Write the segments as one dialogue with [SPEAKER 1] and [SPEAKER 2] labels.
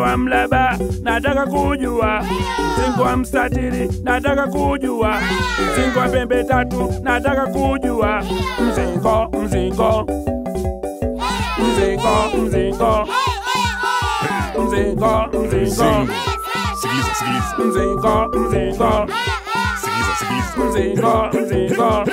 [SPEAKER 1] wa mlaba nataka kujua, mzingo wa mstatili nataka kujua, mzingo wa pembe tatu nataka kujua, mzingo mzingo mzingo mzingo mzingo mzingo
[SPEAKER 2] Mzingo. Sikiliza, sikiliza.
[SPEAKER 1] mzingo mzingo
[SPEAKER 2] Sikiliza, sikiliza.
[SPEAKER 1] mzingo mzingo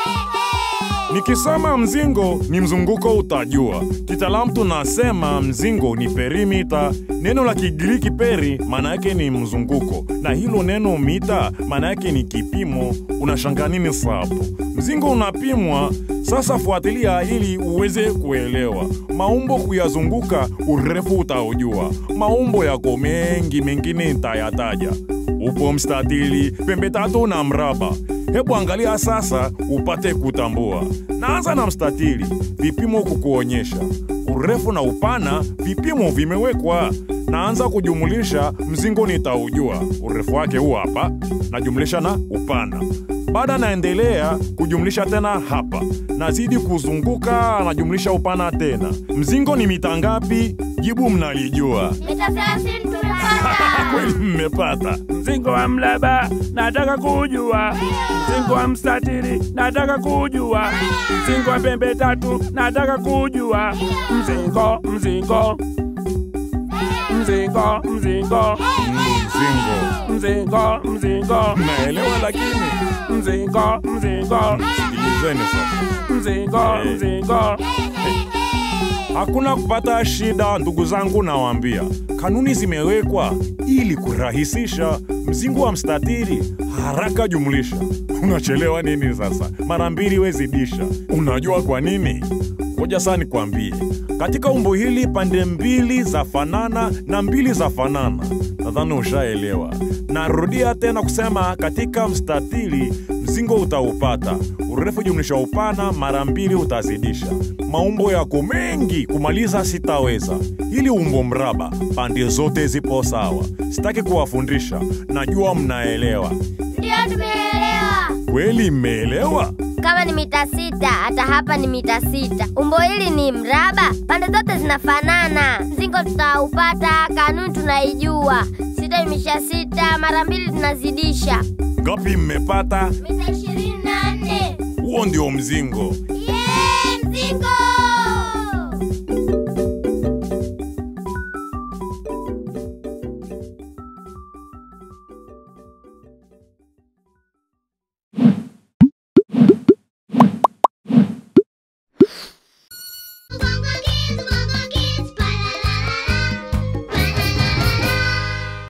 [SPEAKER 2] Nikisema mzingo ni mzunguko utajua. Kitaalamu tunasema mzingo ni perimita. Neno la Kigiriki peri maana yake ni mzunguko, na hilo neno mita maana yake ni kipimo. Unashanga nini sapo? Mzingo unapimwa. Sasa fuatilia ili uweze kuelewa maumbo kuyazunguka, urefu utaujua. Maumbo yako mengi, mengine nitayataja. Upo mstatili, pembe tatu na mraba. Hebu angalia sasa upate kutambua. Naanza na mstatili, vipimo kukuonyesha urefu na upana, vipimo vimewekwa. Naanza kujumulisha, mzingo nitaujua urefu wake huu hapa, najumlisha na upana. Baada naendelea kujumlisha tena hapa, nazidi kuzunguka, najumlisha upana tena. Mzingo ni mita ngapi? Jibu mnalijua.
[SPEAKER 3] Mita thelathini tumepata.
[SPEAKER 2] Kweli mmepata.
[SPEAKER 1] mzingo wa mlaba nataka kujua, mzingo wa mstatili nataka kujua, mzingo wa pembe tatu nataka kujua, mzingo mzingo mzingo mzingo
[SPEAKER 2] Mzingo
[SPEAKER 1] mzingo mzingo
[SPEAKER 2] naelewa, lakini
[SPEAKER 1] mzingo mzingo
[SPEAKER 2] sikilizeni sasa.
[SPEAKER 1] mzingo mzingo
[SPEAKER 2] Hakuna kupata shida, ndugu zangu, nawaambia kanuni zimewekwa ili kurahisisha mzingo wa mstatili. Haraka jumlisha. Unachelewa nini sasa? Mara mbili wezidisha. Unajua kwa nini? Ngoja sasa nikwambie. Katika umbo hili pande mbili za fanana na mbili za fanana. Nadhani ushaelewa. Narudia tena kusema katika mstatili mzingo utaupata urefu jumlisha upana mara mbili utazidisha. Maumbo yako mengi, kumaliza sitaweza. Hili umbo mraba, pande zote zipo sawa. Sitaki kuwafundisha, najua mnaelewa.
[SPEAKER 3] Ndio tumeelewa.
[SPEAKER 2] Kweli mmeelewa?
[SPEAKER 3] Kama ni mita sita, hata hapa ni mita sita. Umbo hili ni mraba, pande zote zinafanana. Mzingo tutaupata, kanuni tunaijua. Sita jumlisha sita, mara mbili tunazidisha.
[SPEAKER 2] Ngapi mmepata?
[SPEAKER 3] Mita ishirini na nne.
[SPEAKER 2] Huo ndio mzingo.
[SPEAKER 3] Yee, mzingo!